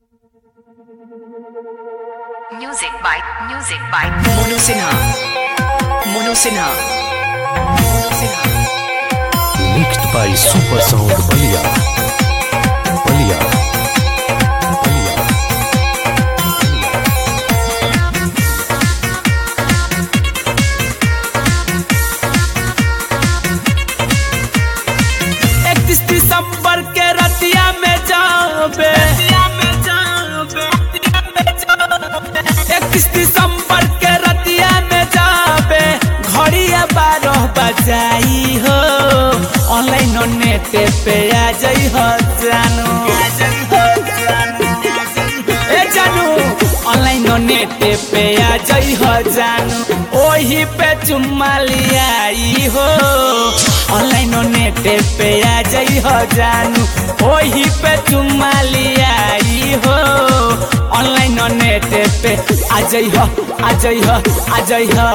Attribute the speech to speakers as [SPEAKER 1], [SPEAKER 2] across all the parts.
[SPEAKER 1] Music by Music by
[SPEAKER 2] Mono Sinha. Mono Sinha. Mono Sinha.
[SPEAKER 3] Mixed by Super Sound Balia. Balia. Balia.
[SPEAKER 4] इकतीस दिसंबर के रतिया में जाबे इकतीस दिसंबर के रतिया में जाबे घड़िया बारह बजाई हो ऑनलाइन नेट पे आ जाई हो जानू ए जानू ऑनलाइन नेट पे आ जाई हो जानू ओही पे चुम्मा लियाई हो ऑनलाइन नेट पे आ जाई हो जानू ओही पे चुम्मा लियाई हो ऑनलाइन नेट पे आ जाई हो आ जाई हो आ जाई हो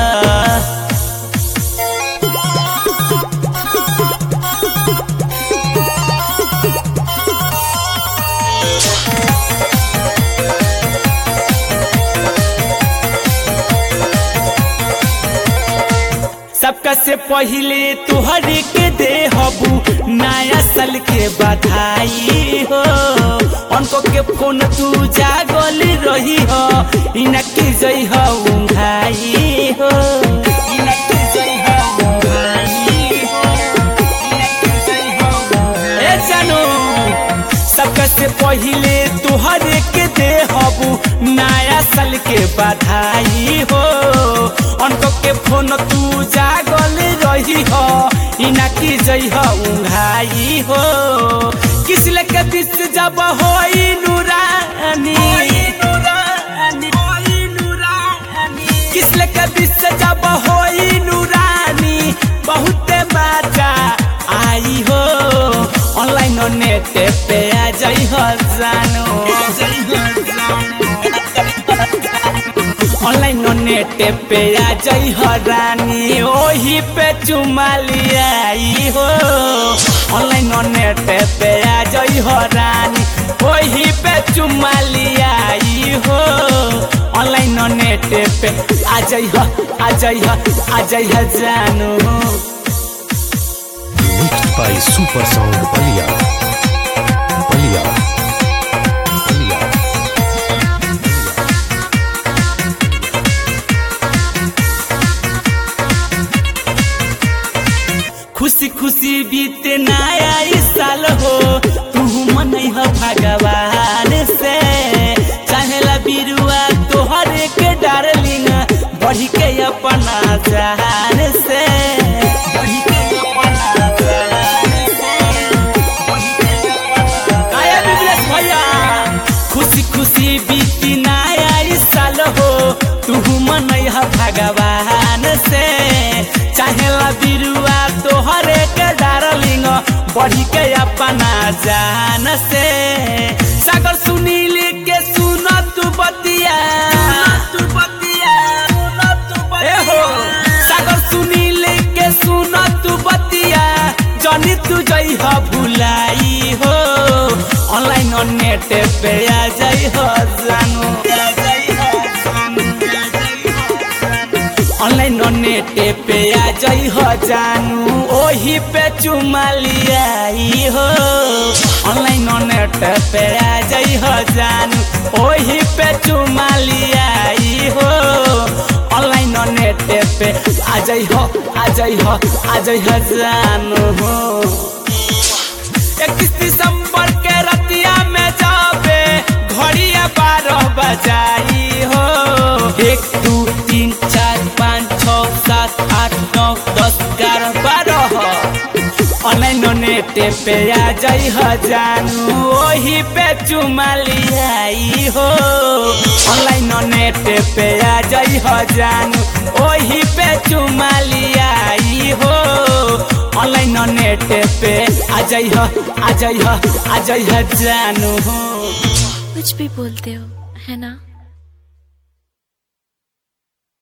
[SPEAKER 4] सबका से पहले तुहरी के दे हबू नया साल के बधाई हो उनको के फोन तू जागल रही हो इनके जई हो उंघाई हो इनके जई हो उंघाई हो इनके जई हो ए जानू सबका से पहले तुहरे के दे हबू नया साल के बधाई हो उनको के फोन तू जागल रही हो इना की जई हो उंघाई हो किस लेके बीच जब हो नूरानी किस लेके बीच जब हो नूरानी बहुत मजा आई हो ऑनलाइन नेट पे आ जाई हो जानू ऑनलाइन नेट पे आ जाई हो रानी ओही पे चुमा लियाई हो ऑनलाइन नेट पे आ जाई हो रानी ओही पे चुमा लियाई हो ऑनलाइन नेट पे आ जाई हो आ जाई हो आ जाई हो जानू
[SPEAKER 3] Mixed by Super Sound Balia. Balia. Balia.
[SPEAKER 4] खुशी खुशी बीते नया ई साल हो तू मन हो भगवान से चाहेला बिरुआ तोहरे के डार्लिंग बढ़ी के अपना जान से बढ़ी के अपना जान से आया बिबलेश भैया खुशी खुशी बीती नया ई साल हो तू मन है भगवान से चाहेला बिरुआ तोहरे के डारलिंग बढ़ी के अपना जान से सागर सुनील के सुन तू बतिया तू बतिया ए हो सागर सुनील के सुन तू बतिया जनी तू जई हो भुलाई हो ऑनलाइन नेट पे आ जाई हो जानू ऑनलाइन नेट पे आ जाई हो जानू ओही पे चुमा लियाई हो ऑनलाइन नेट पे आ जाई हो जानू ओही पे चुमा लियाई हो ऑनलाइन नेट पे आ जाई हो आ जाई हो आ जाई हो जानू हो इकतीस दिसंबर के रतिया में जाबे घड़िया बारह बजाई हो एक दू तीन चार पाँच छ सात आठ नौ दस ग्यारह बारह ऑनलाइन नेट पे आ जाई हो जानू ओही पे चुमा लियाई हो ऑनलाइन नेट पे आ जाई हो जानू ओही पे चुमा लियाई हो ऑनलाइन नेट पे आ जाई हो आ जाई हो आ जाई हो जानू हो
[SPEAKER 5] कुछ भी बोलते हो है ना